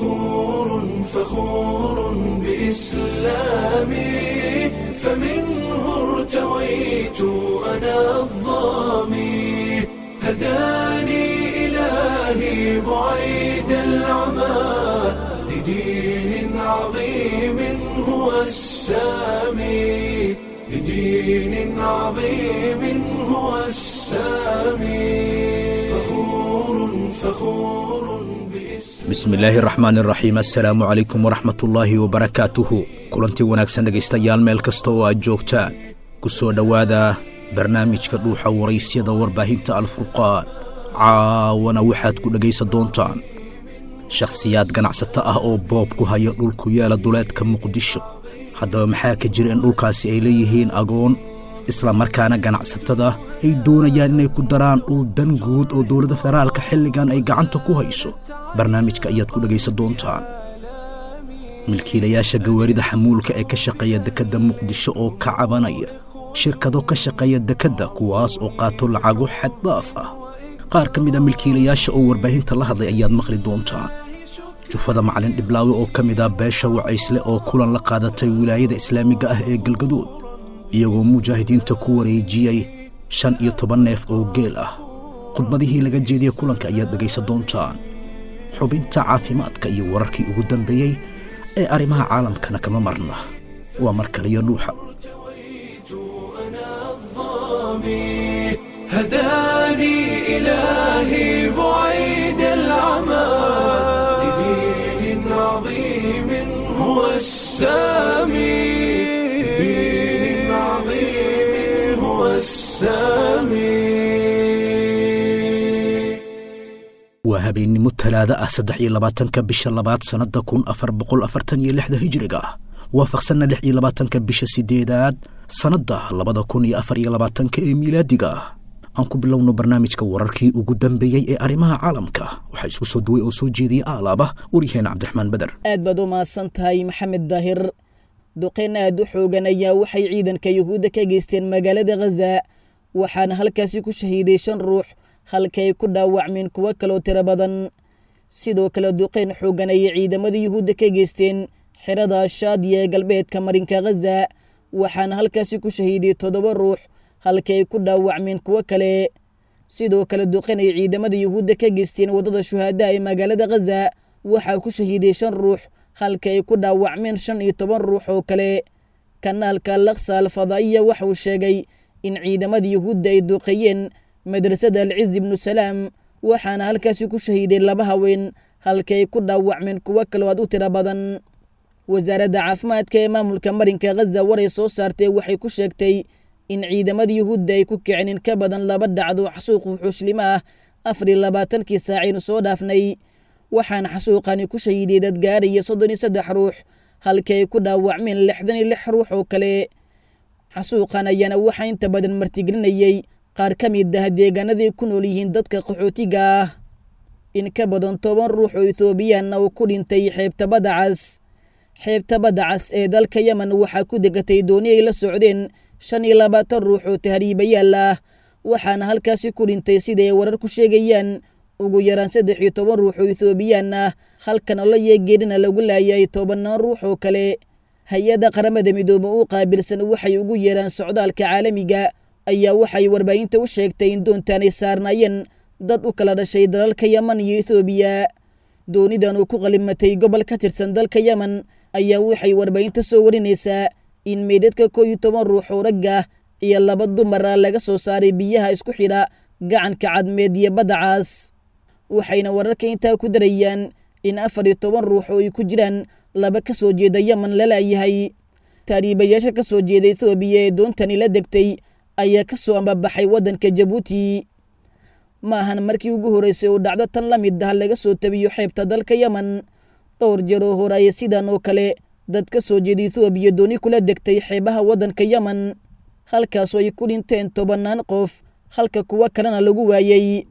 فخور فخور بإسلامي فمنه ارتويت أنا الظامي هداني إلهي بعيد العمى لدين عظيم هو السامي لدين عظيم هو السامي فخور فخور بإسلام bismillaahi raxmaan iraxiim assalaamu calaykum waraxmatullaahi wabarakaatuhu kulantii wanaagsan dhegaystayaal meel kasta oo aad joogtaan ku soo dhowaada barnaamijka dhuuxa waraysyada warbaahinta alfurqaan caawana waxaad ku dhegaysan doontaan shakhsiyaad ganacsato ah oo boob ku haya dhul ku yaala duleedka muqdisho haddaba maxaa ka jira in dhulkaasi ay leeyihiin agoon isla markaana ganacsatada ay doonayaan inay ku daraan dhul dan guud oo dowladda federaalka xilligan ay gacanta ku hayso barnaamijka ayaad ku dhegaysan doontaan milkiilayaasha gawaarida xamuulka ee ka shaqeeya dekedda muqdisho oo ka cabanaya shirkado ka shaqeeya dekedda kuwaas oo qaato lacago xaddaaf ah qaar ka mid a milkiilayaasha oo warbaahinta la hadlay ayaad maqli doontaan jufada macalin dhiblaawe oo ka mid ah beesha wacaysle oo kulan la qaadatay wilaayada islaamiga ah ee galgaduud iyagoo mujaahidiinta ku wareejiyey shan iyo toban neef oo geel ah khudbadihii laga jeediyey kulanka ayaad dhegaysan doontaan xubinta caafimaadka iyo wararkii ugu dambeeyey ee arrimaha caalamkana kama marna waa mar kaliyo dhuuxa أنا الظامي هداني إلهي بعيد العمى لدين عظيم هو السامي لدين عظيم هو السامي waa habeennimo talaada ah saddex iyo labaatanka bisha labaad sannadda kun afar boqol afartan iyo lixda hijiriga ah waafaqsanna lix iyo labaatanka bisha sideedaad sannadda labada kun iyo afar iyo labaatanka ee miilaadiga ah aan ku bilowno barnaamijka wararkii ugu dambeeyey ee arrimaha caalamka waxaa isku soo duway oo soo jeediyey aalaaba waryaheena cabdiraxmaan beder aad baad u mahadsan tahay maxamed daahir duqeyn aad u xoogan ayaa waxay ciidanka yuhuudda ka geysteen magaalada khaza waxaana halkaasi ku shahiiday shan ruux halka ay ku dhaawacmeen kuwo kaloo tiro badan sidoo kale duqeyn xoogan ayay ciidamada yuhuudda ka geysteen xerada shaadiya ee galbeedka marinka khaza waxaana halkaasi ku shahiiday toddoba ruux halka ay ku dhaawacmeen kuwo kale sidoo kale duqeyn ay ciidamada yuhuudda ka geysteen waddada shuhaadaha ee magaalada khaza waxaa ku shahiiday shan ruux halka ay ku dhaawacmeen shan iyo toban ruux oo kale kanaalka laksa alfadaa'iya waxa uu sheegay in ciidamada yuhuudda ay duuqeeyeen madrasada alciz ibnu salaam waxaana halkaasi ku shahiiday laba haween halka ay ku dhaawacmeen kuwo kaloo aad u tiro badan wasaaradda caafimaadka ee maamulka marinka khaza waray soo saartay waxay ku sheegtay in ciidamada yuhuudda ay ku kiceen in ka badan laba dhacdo xasuuq wuxuuslimo ah afar iyo labaatankii saacaynu soo dhaafnay waxaana xasuuqani ku shahiiday dad gaaraya soddon iyo saddex ruux halka ay ku dhaawacmeen lixdan iyo lix ruux oo kale xasuuqan ayaana waxaa inta badan martigelinayey qaar ka mid ah deegaanaday ku nool yihiin dadka qaxootiga ah in ka badan toban ruux oo ethoobiyaanna uu ku dhintay xeebta badda cas xeebta badda cas ee dalka yemen waxaa ku degatay dooni ay la socdeen shan iyo labaatan ruux oo tahriibayaal ah waxaana halkaasi ku dhintay sida ay warar ku sheegayaan ugu yaraan saddex iyo toban ruux oo ethoobiyan ah halkana la yeegeedhina lagu laayay tobannaan ruux oo kale hay-adda qaramada midoobe u qaabilsan waxay ugu yeeraan socdaalka caalamiga ayaa waxay warbaahinta u sheegtay in doontaan ay saarnaayeen dad u kala dhashay dalalka yeman iyo ethoobiya doonidan uu ku qalimatay gobol ka tirsan dalka yemen ayaa waxay warbaahinta soo warinaysaa in meydadka koo iyo toban ruux oo ragga iyo laba dumar ah laga soo saaray biyaha isku xidha gacanka cadmeed iyo badda caas waxayna wararka intaa ku darayaan in afar iyo toban ruux oo ay ku jiraan laba ka soo jeeda yemen la laayahay taariibayaasha ka soo jeeda ethoobiya ee doontani la degtay ayaa ka soo ambabaxay waddanka jabuuti ma ahan markii ugu horreysay oo dhacdo tan la mid ah laga soo tabiyo xeebta dalka yemen dhowr jeer oo horeaya sidan oo kale dad ka soo jeeda ethoobiya dooni kula degtay xeebaha waddanka yemen halkaasoo ay ku dhinteen tobannaan qof halka kuwo kalena lagu waayey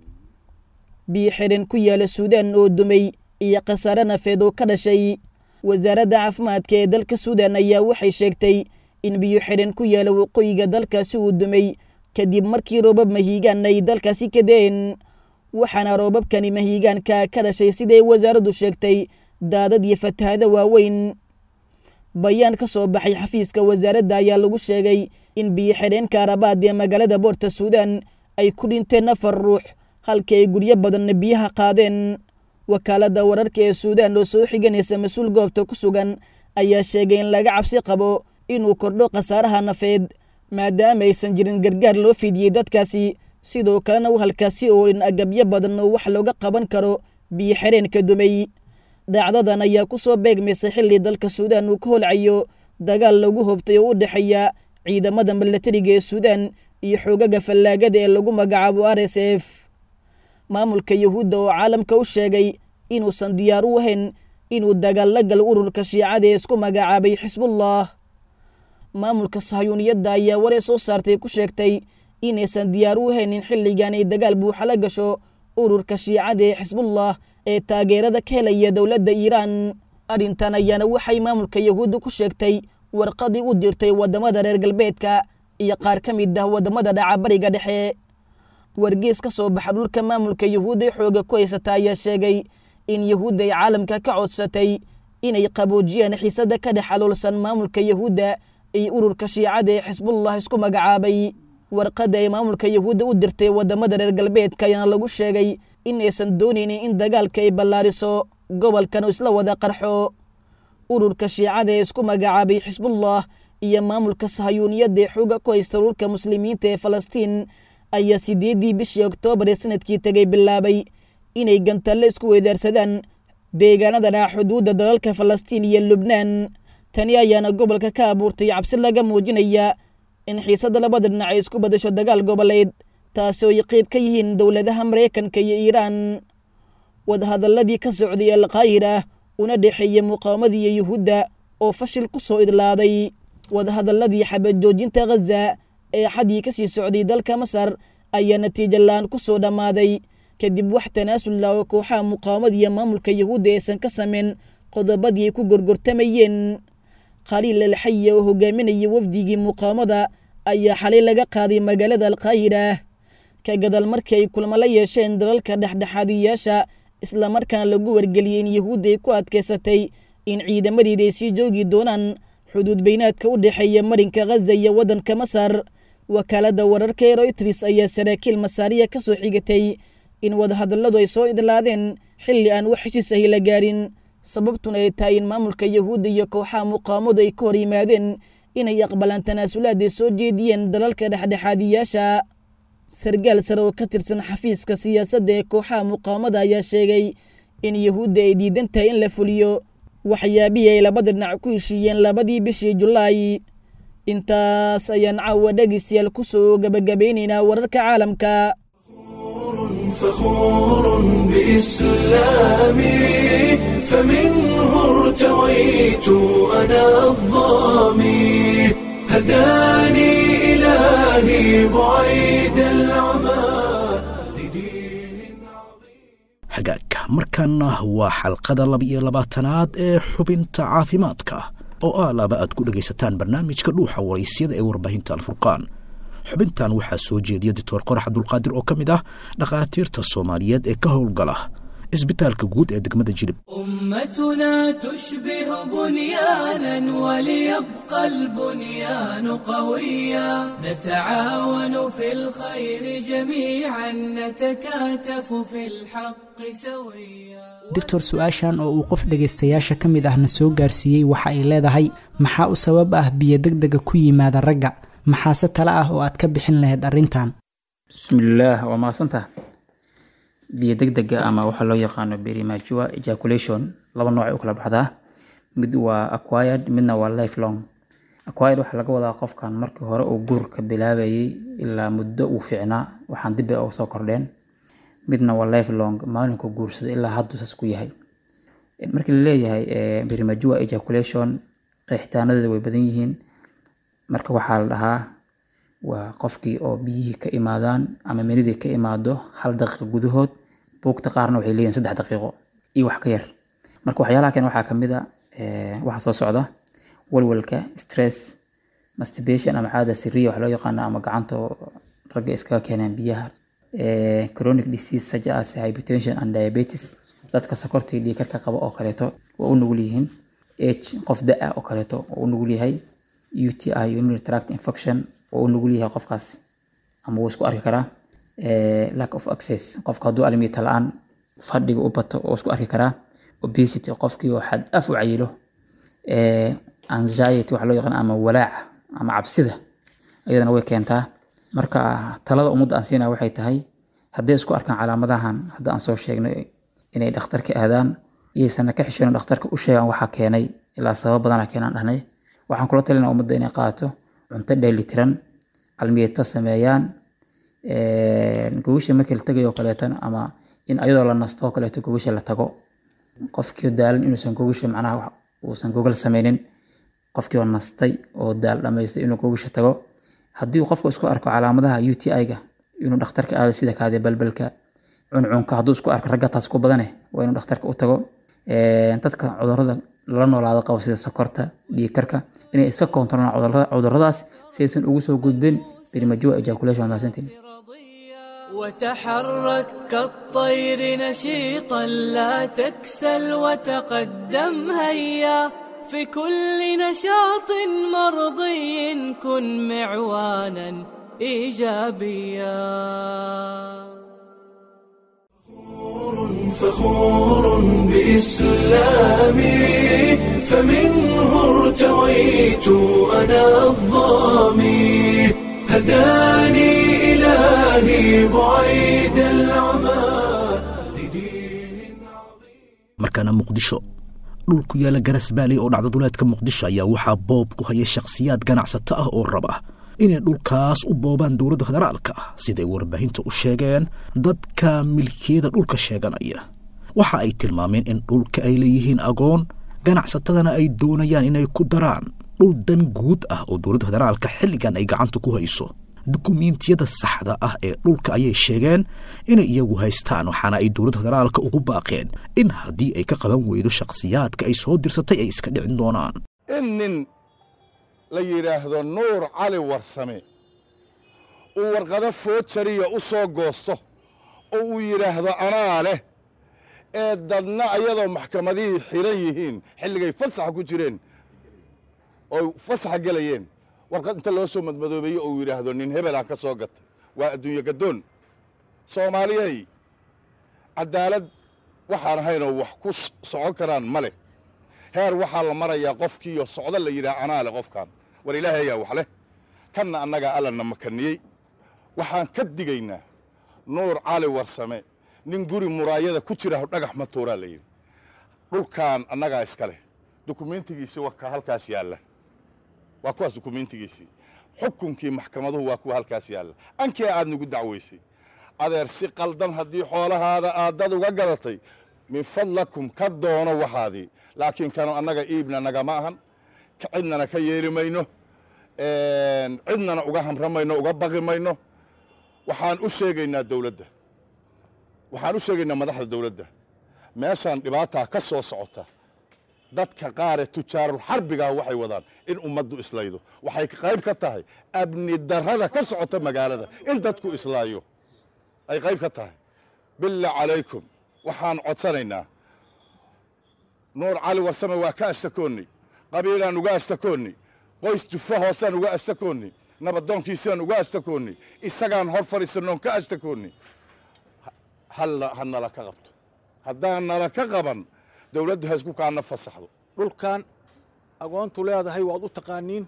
biyo xidhan ku yaala suudaan oo dumay iyo khasaare nafeed oo ka dhashay wasaaradda caafimaadka ee dalka suudaan ayaa waxay sheegtay in biyo xidhan ku yaala waqooyiga dalkaasi uu dumay kadib markii roobab mahiigaan ay dalkaasi ka deen waxaana roobabkani mahiigaanka ka dhashay siday wasaaraddu sheegtay daadad iyo fatahaado waaweyn bayaan ka soo baxay xafiiska wasaaradda ayaa lagu sheegay in biyo xidheenka arabaad ee magaalada boorta suudaan ay ku dhinteen afar ruux halkii ay guryo badanna biyaha qaadeen wakaaladda wararka ee suudaan oo soo xiganaysa mas-uul goobta ku sugan ayaa sheegay in laga cabsi qabo inuu kordho khasaaraha nafeed maadaama aysan jirin gargaar loo fidiyey dadkaasi sidoo kalena u halkaasi oolin agabyo badan oo wax looga qaban karo biyo xidheenka dumay dhacdadan ayaa ku soo beegmaysay xilli dalka suudaan uu ka holcayo dagaal lagu hobtay oo u dhexeeya ciidamada milatariga ee suudaan iyo xoogaga fallaagada ee lagu magacaabo r s f maamulka yuhuudda oo caalamka u sheegay inuusan diyaar u ahayn inuu dagaal la galo ururka shiicada ee isku magacaabay xisbullah maamulka sahyuuniyadda ayaa waree soo saartay ku sheegtay inaysan diyaar u haynin xilligan ay dagaal buuxa la gasho ururka shiicada ee xisbullah ee taageerada ka helaya dowladda iiraan arrintan ayaana waxay maamulka yuhuudda ku sheegtay warqadii u dirtay waddamada reer galbeedka iyo qaar ka mid ah waddamada dhacabariga dhexe wargees ka soo baxa dhulka maamulka yuhuudda ee xooga ku haysata ayaa sheegay in yuhuudda ay caalamka ka codsatay inay qaboojiyaan xiisada ka dhex aloolsan maamulka yuhuudda iyo ururka shiicada ee xisbullah isku magacaabay warqadda ay maamulka yuhuudda u dirtay waddamada reer galbeedka ayaana lagu sheegay in aysan doonaynin in dagaalka ay ballaariso gobolkan oo isla wada qarxo ururka shiicada ee isku magacaabay xisbullah iyo maamulka sahayuuniyadda ee xooga ku haysta dhulka muslimiinta ee falastiin ayaa sideeddii bishii oktoobar ee sanadkii tegay bilaabay inay gantalle isku weydaarsadaan deegaanada dhaca xuduudda dalalka falastiin iyo lubnaan tani ayaana gobolka ka abuurtay cabsi laga muujinaya in xiisadda labada dhinac ay isku badasho dagaal goboleed taasi oo ay qeyb ka yihiin dowladaha maraykanka iyo iiraan wadahadalladii ka socday alkaahira una dhexeeyey muqaawamadii iyo yuhuudda oo fashil ku soo idlaaday wadahadalladii xabad joojinta khaza ee xadii ka sii socday dalka masar ayaa natiijo la-aan ku soo dhammaaday kadib wax tanaasul la oo kooxaha muqaawamada iyo maamulka yuhuudda aysan ka sameyn qodobadii ay ku gorgortamayeen khaliil alxaya oo hogaaminayay wafdigii muqaawamada ayaa xalay laga qaaday magaalada alkaahira ka gadal markii ay kulmo la yeesheen dalalka dhexdhexaadiyayaasha islamarkaana lagu wargeliyey in yuhuudda ay ku adkaysatay in ciidamadeeda ay sii joogi doonaan xuduud beynaadka u dhexeeya marinka khaza iyo waddanka masar wakaaladda wararka ee royters ayaa saraakiil masaariya ka soo xigatay in wadahadalladu ay soo idlaadeen xilli aan wax heshiis ahi la gaarin sababtuna ay tahay in maamulka yuhuudda iyo kooxaha muqaawamadu ay ka hor yimaadeen inay aqbalaan tanaasulaad ay soo jeediyeen dalalka dhexdhexaadiyaasha sargaal sare oo ka tirsan xafiiska siyaasadda ee kooxaha muqaawamada ayaa sheegay in yuhuudda ay diidan tahay in la fuliyo waxyaabihii ay labada dhinac ku heshiiyeen labadii bishii julaay intaas ayaan caawa dhegeystayaal ku soo gabagabaynaynaa wararka caalamka فخور بإسلامي فمنه ارتويت أنا الظامي هداني إلهي بعيد العمى لدين عظيم hagaagka markaana waa xalqada laba-iyo labaatanaad ee xubinta caafimaadka oo ah laba aad ku dhegaysataan barnaamijka dhuuxa waraysyada ee warbaahinta alfurqaan xubintan waxaa soo jeediya doctor qorax cabdulqaadir oo ka mid ah dhakhaatiirta soomaaliyeed ee ka howlgala isbitaalka guud ee degmada jilib أمتنا تشبه بنيانا وليبقى البنيان قويا نتعاون في الخير جميعا نتكاتف في الحق سويا doctor su-aashan oo uu qof dhegaystayaasha ka mid ahna soo gaarsiiyey waxa ay leedahay maxaa u sabab ah biyo degdega ku yimaada ragga maxaase tale ah oo aad ka bixin lahayd arrintan bismillaah waa mahadsantaha biyo degdega ama waxaa loo yaqaano premature ejaculation laba nooc ay u kala baxdaa mid waa acquired midna waa lifelong acquired waxaa laga wadaa qofkan markii hore uu guurka bilaabayay ilaa muddo uu fiicnaa waxaan dib uga soo kordheen midna waa lifelong maalinku guursada ilaa haddu saas ku yahay markii la leeyahay premature ejaculation qeexitaanadeeda way badan yihiin marka waxaa la dhahaa waa qofkii oo biyihii ka imaadaan ama menidii ka imaado hal daqiiqo gudahood buugta qaarna waxay leeyihin saddex daqiiqo iyo wax ka yar marka waxyaalaha keen waxaa kamid a waxaa soo socda walwalka stress masturbation ama caada siriya wax loo yaqaano ama gacanta oo ragga iskaga keeneen biyaha chronic disease such as hypertension and diabetes dadka sokortii dhiikarka qaba oo kaleeto waa u nugul yihiin h qof da-a oo kaleeto waa u nugul yahay u t i urinary tract infection waa u nugul yahay qofkaas ama wuu isku arki karaa lack of access qofka hadduu almiita la-aan fadhiga u bato oo isku arki karaa obesity qofkii oo xad af u cayilo anxiety waxa loo yaqaan ama walaaca ama cabsida iyadana way keentaa marka talada ummadda aan siinaya waxay tahay hadday isku arkaan calaamadahan hadda aan soo sheegnay inay dhakhtarka aadaan iyaysana ka xishoonin dhakhtarka u sheegaan waxaa keenay ilaa sabab badana keenaan dhahnay waxaan kula talinaa ummadda inay qaato cunto dheelitiran calmiyata sameeyaan gogasha markii la tagayo kaleetana ama in ayadoo la nasto oo kaleeto gogasha la tago qofkii daalan inuusan gogasha macnaha uusan gogal sameynin qofkii oo nastay oo daal dhamaystay inuu gogasha tago haddii qofku isku arko calaamadaha u t i-ga inuu dhakhtarka aado sida kaade balbalka cuncunka hadduu isku arko ragga taas ku badane waa inuu dhakhtarka u tago dadka cudurada lala noolaado qabo sida sokorta dhiigkarka inay iska koontarolaan cuduradaas si aysan ugu soo gudbin برمجوع ejaculation mahadsantiin وتحرك كالطير نشيطا لا تكسل وتقدم هيا في كل نشاط مرضي كن معوانا ايجابيا فخور بإسلامي فمنه ارتويت أنا الظامي هداني إلهي بعيد العمى لدين عظيم markaana muqdisho dhul ku yaala garasbaali oo dhacda duleedka muqdisho ayaa waxaa boob ku haya shakhsiyaad ganacsato ah oo raba inay dhulkaas u boobaan dowladda federaalka ah siday warbaahinta u sheegeen dadka milkiyada dhulka sheeganaya waxa ay tilmaameen in dhulka ay leeyihiin agoon ganacsatadana ay doonayaan inay ku daraan dhul dan guud ah oo dowladda federaalka xilligan ay gacanta ku hayso dukumiintiyada saxda ah ee dhulka ayay sheegeen inay iyagu haystaan waxaana ay dowladda federaalka ugu baaqeen in haddii ay ka qaban weydo shakhsiyaadka ay soo dirsatay ay iska dhicin doonaan in nin la yidhaahdo nuur cali warsame uu warqado foojariya u soo goosto oo uu yidhaahdo anaa leh ee dadna ayadoo maxkamadihii xiran yihiin xilligay fasaxa ku jireen oo fasaxa gelayeen warqad inta loo soo madmadoobeeye ou yidhaahdo nin hebelaan ka soo gatay waa adduunye gaddoon soomaaliyay caddaalad waxaan ahaynoo wax ku socon karaan ma leh heer waxaa la marayaa qofkiiyo socdo la yidhaha anaa leh qofkan war ilaahay ayaa wax leh kanna annagaa allana makaniyey waxaan ka digaynaa nuur cali warsame nin guri muraayada ku jira dhagax ma tuuraa la yidhi dhulkan annagaa iska leh dukumiintigiisii waa ka halkaas yaalla waa kuwaas dukumiintigiisii xukunkii maxkamaduhu waa kuwa halkaas yaalla ankii aad nagu dacwaysay adeer si qaldan haddii xoolahaada aadad uga gadatay min fadlakum ka doono waxaadii laakiin kanu annaga iibna nagama ahan cidnana ka yeeli mayno cidnana uga hamramayno uga baqi mayno waxaan u sheegaynaa dawladda waxaan u sheegaynaa madaxda dawladda meeshaan dhibaataa ka soo socota dadka qaaree tujaarul xarbigaah waxay wadaan in ummaddu islaydo waxay qayb ka tahay abni darrada ka socota magaalada in dadku islaayo ay qayb ka tahay billah calaykum waxaan codsanaynaa nuur cali warsame waa ka ashtakoonnay qabiilaan uga ashtakoonnay qoys jufa hoosaan uga ashtakoonnay nabadoonkiisaan uga ashtakoonnay isagaan hor fadhiisannoon ka ashtakoonnay halla ha nala ka qabto haddaan nala ka qaban dawladdu ha isku kaana fasaxdo dhulkan agoontu leedahay waad u taqaaniin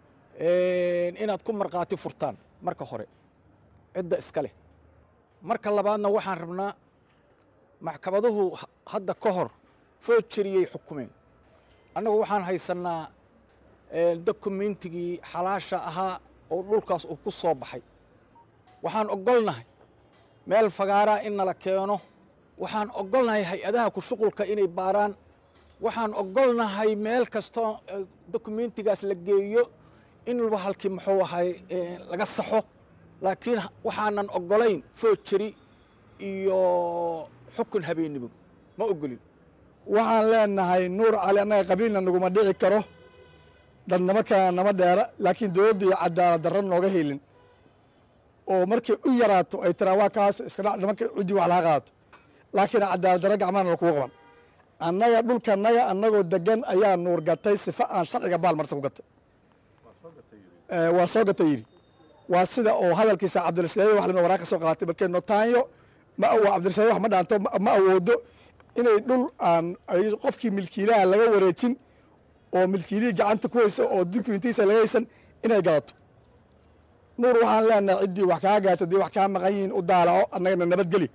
inaad ku markhaati furtaan marka hore cidda iska leh marka labaadna waxaan rabnaa maxkamaduhu hadda ka hor foojariyey xukumeen annagu waxaan haysannaa dokumentigii xalaasha ahaa oo dhulkaas uu ku soo baxay waxaan oggolnahay meel fagaaraa in nala keeno waxaan oggolnahay hay-adaha ku shuqulka inay baaraan waxaan oggolnahay meel kastoo dokumentigaas la geeyo in halkii muxuu ahay laga saxo laakiin waxaanan oggolayn foojari iyo xukun habeennimo ma oggolin waxaan leenahay nuur cali annaga qabiilna naguma dhici karo dadnimo kalena nama dheera laakiin dowladdu iyo cadaalad darro nooga helin oo markay u yaraato ay tiraa waa kaas iska dhac nimanka ciddii wax laga qaato laakiin cadaalad darro gacmahana lakugu qaban annaga dhulkanaga annagoo degan ayaa nuur gatay sifa aan sharciga baalmarsan ku gatay waa soo gatay yidhi waa sida oo hadalkiisa cabdirashiid wax lamid waraaq ka soo qaatay markee notaanyo ma awo cabdirashiid wax ma dhaanto ma awoodo inay dhul aan qofkii milkiilaha laga wareejin oo milkiilihii gacanta ku haysa oo dukumentiisa laga haysan inay gadato nuur waxaan leenahay ciddii wax kaa gaata haddii wax kaa maqan yihiin u daalaco annagana nabadgeli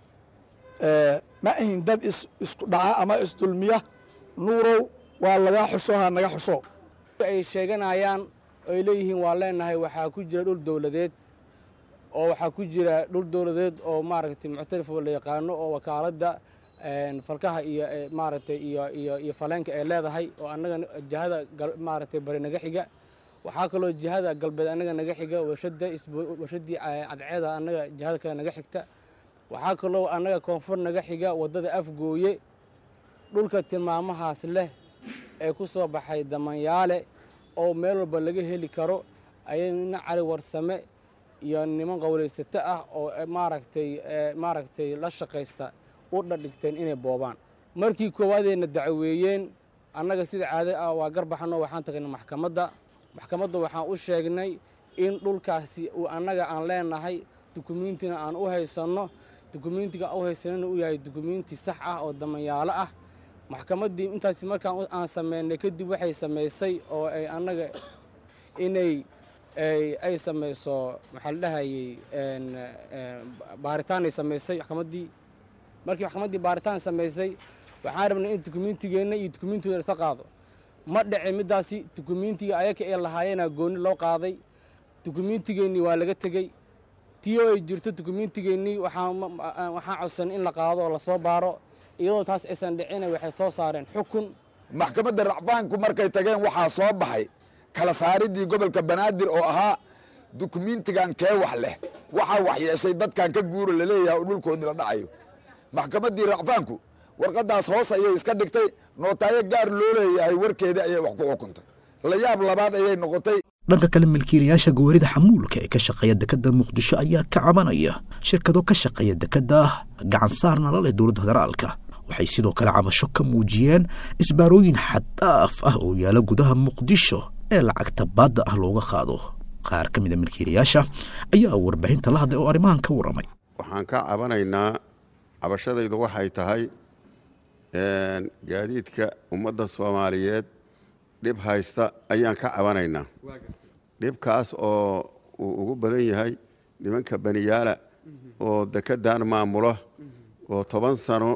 ma ahin dad isku dhaca ama isdulmiya nuurow waa lagaa xusho ha naga xusho ay sheeganayaan ay leeyihiin waa leenahay waxaa ku jira dhul dowladeed oo waxaa ku jira dhul dowladeed oo maaragtay muctarif oo la yaqaano oo wakaaladda falkaha iyo maaragtay iyo iyo iyo faleenka ay leedahay oo annaga jihada maaragtay bari naga xiga waxaa kaloo jihada galbeed annaga naga xiga warshada warshaddii cadceeda annaga jihada kale naga xigta waxaa kaloo annaga koonfur naga xiga waddada afgooye dhulka tilmaamahaas leh ee ku soo baxay damanyaale oo meel walba laga heli karo ayay nina cali warsame iyo niman qowlaysato ah oo maaragtay maaragtay la shaqaysta u dhadhigteen inay boobaan markii koowaadeyna dacaweeyeen annaga sida caado ah waa garbaxano waxaan tagnay maxkamadda maxkamadda waxaan u sheegnay in dhulkaasi uu annaga aan leenahay dukumiintina aan u haysanno dukumiintiga u haysanana uu yahay dukumiinti sax ah oo damanyaalo ah maxkamaddii intaasi markaan aan sameynay kadib waxay samaysay oo ay annaga inay ay samayso maxaa la dhahayey baaritaanay samaysay maxkamaddii markii maxkamaddii baaritaan samaysay waxaan rabnay in dukumiintigeenna iyo dukumiintigooda isa qaado ma dhace middaasi dukumiintiga ayaka ee lahaayeenaa gooni loo qaaday dukumiintigeennii waa laga tegey tii oo ay jirto dukumiintigeennii waxaan codsanay in la qaado oo lasoo baaro iyadoo taas aysan dhicina waxay soo saareen xukun maxkamadda racbaanku markay tageen waxaa soo baxay kala saaridii gobolka banaadir oo ahaa dukumiintigan kee wax leh waxaa wax yeeshay dadkan ka guuro laleeyahay oo dhulkoodii la dhacayo maxkamaddii racfaanku warqaddaas hoos ayay iska dhigtay nootaayo gaar loo leeyahay warkeedii ayay wax ku xukuntay la yaab labaad ayay noqotay dhanka kale milkiilayaasha gawaarida xamuulka ee ka shaqeeya dekedda muqdisho ayaa ka cabanaya shirkado ka shaqeeya dekedda gacan saarna la leh dowladda federaalka waxay sidoo kale cabasho ka muujiyeen isbaarooyin xaddaaf ah oo yaala gudaha muqdisho ee lacagta baadda ah looga qaado qaar ka mid a milkiilayaasha ayaa warbaahinta la hadlay oo arrimahan ka warramay waxaan ka cabanaynaa cabashadaydu waxay tahay gaadiidka ummadda soomaaliyeed dhib haysta ayaan ka cabanaynaa dhibkaas oo uu ugu badan yahay nimanka baniyaala oo dekedan maamula oo toban sano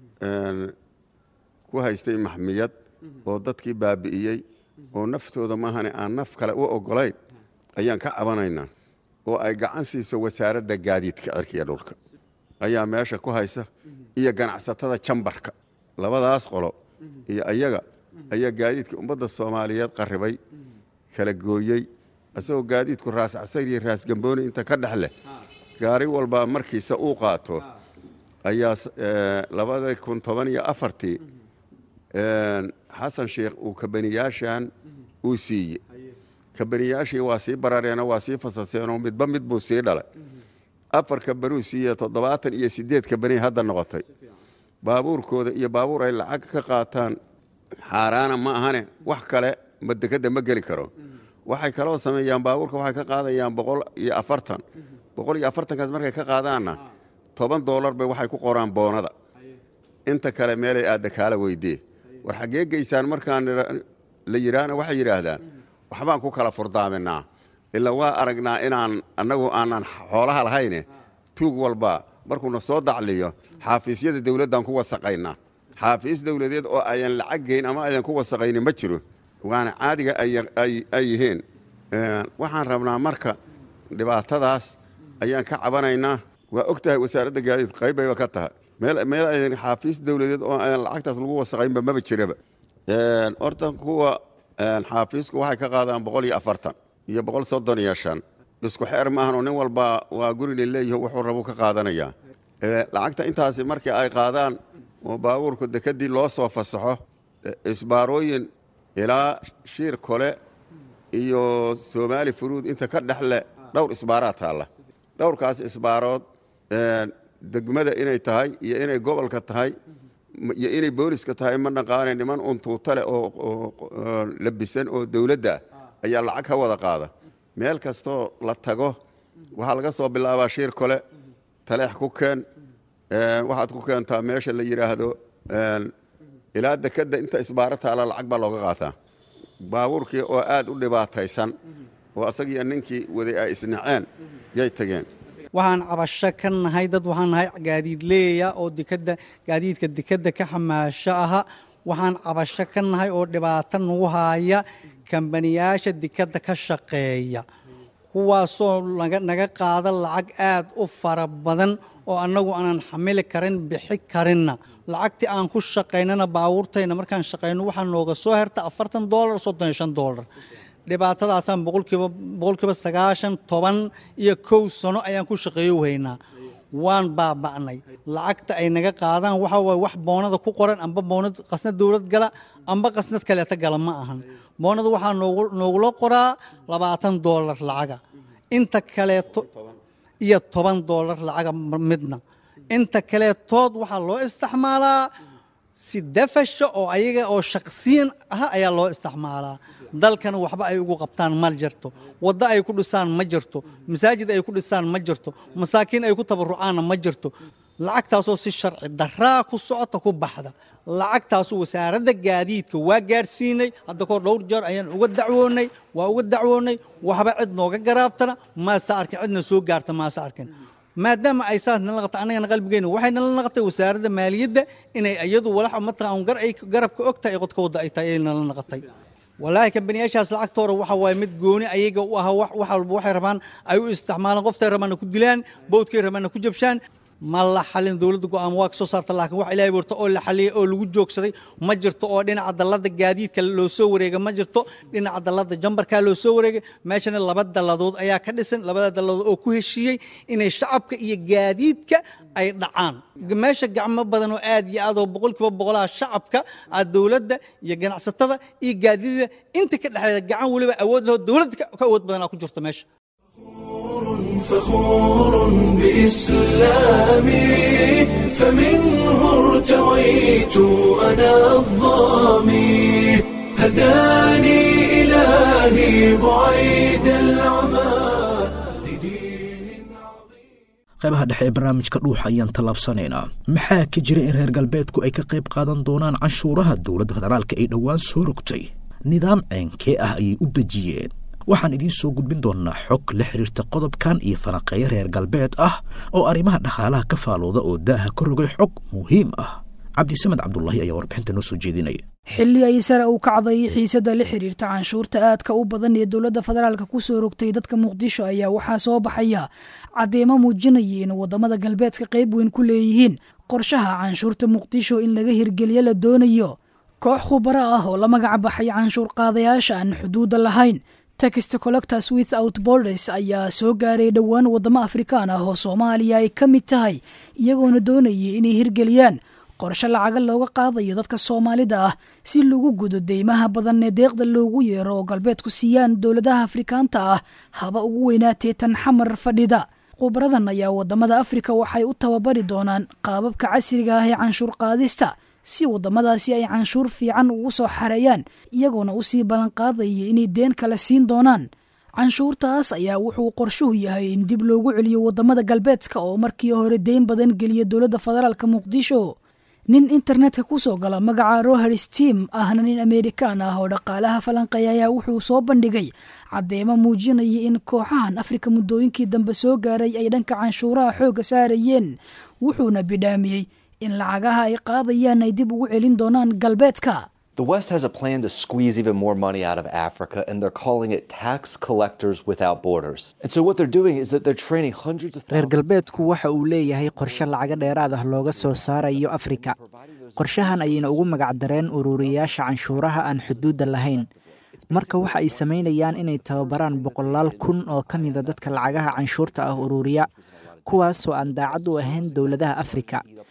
ku haystay maxmiyad oo dadkii baabi'iyey oo naftooda maahane aan naf kale u ogolayn ayaan ka cabanaynaa oo ay gacan siiso wasaaradda gaadiidka cirkiga dhulka ayaa meesha ku haysa iyo ganacsatada jambarka labadaas qolo iyo ayaga ayaa gaadiidka ummadda soomaaliyeed qarribay kala gooyey isagoo gaadiidku raas casayr iyo raas gambooni inta ka dhex leh gaari walba markiisa uu qaato ayaa labada kun toban iyo afartii xasan sheikh uu kabaniyaashan uu siiyey kabaniyaashii waa sii barareenoo waa sii fasaseenoo midba mid buu sii dhalay afar kabanuu siiye toddobaatan iyo sideed kabani hadda noqotay baabuurkooda iyo baabuur ay lacag ka qaataan xaaraana ma ahane wax kale madekada ma geli karo waxay kaloo sameeyaan baabuurka waxay ka qaadayaan boqol iyo afartan boqol iyo afartankaas markay ka qaadaanna toban doolar bay waxay ku qoraan boonada inta kale meelay aadda kaala weydee war xaggee geysaan markaan la yidhaahna waxay yidhaahdaan waxbaan ku kala furdaaminaa ilaa waa aragnaa inaan annagu aanan xoolaha lahayne tuug walba markuuna soo dacliyo xaafiisyada dowladdan ku wasaqaynaa xaafiis dowladeed oo ayan lacag geyn ama ayan ku wasaqaynin ma jiro waana caadiga ay yihiin waxaan rabnaa marka dhibaatadaas ayaan ka cabanaynaa waa og tahay wasaaradda gaadiid qaybayba ka tahay meel ayan xaafiis dowladeed oo ayan lacagtaas lagu wasaqaynba maba jiraba horta kuwa xaafiisku waxay ka qaadaan boqol iyo afartan iyo boqol soddon iyo shan isku xeer maahanoo nin walba waa gurina leeyaho wuxuu rabu ka qaadanayaa lacagta intaasi markii ay qaadaan oo baabuurku dekedii loo soo fasaxo isbaarooyin ilaa shiir kole iyo soomaali furuud inta ka dhexle dhowr isbaaraa taalla dhowrkaas isbaarood degmada inay tahay iyo inay gobolka tahay iyo inay booliska tahay ma naqaane niman un tuutale oo labisan oo dowladda ah ayaa lacag ka wada qaada meel kastoo la tago waxaa laga soo bilaabaa shiir kole taleex ku keen waxaad ku keentaa meesha la yidhaahdo ilaa dekadda inta isbaaro taala lacag baa looga qaataa baabuurkii oo aad u dhibaataysan oo asagiiyo ninkii waday ay isnaceen yay tageen waxaan cabasho ka nahay dad waxaan nahay gaadiidleeya oo dekada gaadiidka dekadda ka xamaasho aha waxaan cabasho ka nahay oo dhibaato nagu haaya kambaniyaasha dekadda ka shaqeeya kuwaasoo naga qaada lacag aad u fara badan oo annagu aanan xamili karin bixi karinna lacagtii aan ku shaqaynana baabuurtayna markaan shaqayno waxaa nooga soo herta afartan doolar soddon iyo shan doolar dhibaatadaasaan boqolkiiba boqolkiiba sagaashan toban iyo kow sano ayaan ku shaqeeyo haynaa waan baaba'nay lacagta ay naga qaadaan waxa waaye wax boonada ku qoran amba boonad qasnad dowlad gala amba qasnad kaleeta gala ma ahan boonada waxaa noogula qoraa labaatan doolar lacaga inta kaleeto iyo toban doolar lacaga midna inta kaleetood waxaa loo isticmaalaa si dafasha oo ayaga oo shaqsiyan ah ayaa loo isticmaalaa dalkana waxba ay ugu qabtaan ma jirto waddo ay ku dhisaan ma jirto masaajid ay ku dhisaan ma jirto masaakiin ay ku tabarucaanna ma jirto lacagtaasoo si sharci daraa ku socota ku baxda lacagtaasu wasaaradda gaadiidka waa gaadhsiinay hadda kahor dhowr jeer ayaan uga dacwoonay waa uga dacwoonay waxba cid nooga garaabtana maase arkin cidna soo gaarta maase arkin maadaama ay saas nala naqatay annagana qalbigeyna waxay nala naqatay wasaaradda maaliyadda inay iyadu walax mataqaan gar ay garabka og tahay qodka wadda ay tahay ay nala naqatay walaahi kambaniyaashaas lacagtooda waxa waaye mid gooni ayaga u aha wax walba waxay rabaan ay u isticmaalaan qoftay rabaanna ku dilaan bowdkay rabaanna ku jabshaan ma la xalin dowladda go'aan waa ka soo saarta laakiin wax ilaahay warta oo la xaliyay oo lagu joogsaday ma jirto oo dhinaca dallada gaadiidka loo soo wareega ma jirto dhinaca dallada jambarkaa loo soo wareegay meeshana laba dalladood ayaa ka dhisan labada dalladood oo ku heshiiyey inay shacabka iyo gaadiidka ay dhacaan meesha gacmo badan oo aad iyo aad oo boqolkiiba boqolaha shacabka ah dowladda iyo ganacsatada iyo gaadiidada inta ka dhexeeda gacan weliba awood laho dowladda ka awood badanaa ku jirto meesha فخور بإسلامي فمنه ارتويت أنا الظامي هداني إلهي بعيد العمى qaybaha dhexe ee barnaamijka dhuuxa ayaan tallaabsanaynaa maxaa ka jira in reer galbeedku ay ka qayb qaadan doonaan canshuuraha dowladda federaalka ay dhowaan soo rogtay nidaam ceenkee ah ayay u dejiyeen waxaan idiin soo gudbin doonnaa xog la xiriirta qodobkan iyo falanqeeyo reer galbeed ah oo arrimaha dhaqaalaha ka faalooda oo daaha ka rogay xog muhiim ah cabdisamed cabdulaahi ayaa warbixinta noo soo jeedinaya xilli ay sare u kacday xiisadda la xiriirta canshuurta aadka u badan ee dowladda federaalka ku soo rogtay dadka muqdisho ayaa waxaa soo baxaya caddeemo muujinaya in waddamada galbeedka qayb weyn ku leeyihiin qorshaha canshuurta muqdisho in laga hirgeliyo la doonayo koox khubaro ah oo la magac baxay canshuur qaadayaasha aan xuduudda lahayn text collectors without borders ayaa soo gaaray dhowaan waddamo afrikaan ah oo soomaaliya ay ka mid tahay iyagoona doonayay inay hirgeliyaan qorshe lacaga looga qaadayo dadka soomaalida ah si lagu gudo deymaha badan ee deeqda loogu yeero oo galbeedku siiyaan dowladaha afrikaanta ah haba ugu weynaatee tan xamar fadhida khubaradan ayaa waddamada afrika waxay u tababari doonaan qaababka casriga ah ee canshuur qaadista si waddamadaasi ay canshuur fiican ugu soo xareeyaan iyagoona usii ballanqaadaya inay deen kale siin doonaan canshuurtaas ayaa wuxuu qorshuhu yahay in dib loogu celiyo waddamada galbeedka oo markii hore deyn badan geliya dowladda federaalka muqdisho nin internetka ku soo gala magaca roher steam ahna nin amerikaan ah oo dhaqaalaha falanqeeya ayaa wuxuu soo bandhigay caddeemo muujinaya in kooxahan afrika muddooyinkii dambe soo gaaray ay dhanka canshuuraha xoogga saarayeen wuxuuna bidhaamiyey in lacagaha ay qaadayaan ay dib ugu celin doonaan galbeedka The West has a plan to squeeze even more money out of Africa, and they're calling it tax collectors without borders. And so, what they're doing is that they're training hundreds of reer galbeedku waxa uu leeyahay qorshe lacaga dheeraad ah looga soo saarayo afrika qorshahan ayayna ugu magacdareen ururiyayaasha canshuuraha aan xuduudda lahayn marka waxa ay samaynayaan inay tababaraan boqolaal kun oo ka mida dadka lacagaha canshuurta ah ururiya kuwaasoo aan daacad u ahayn dowladaha afrika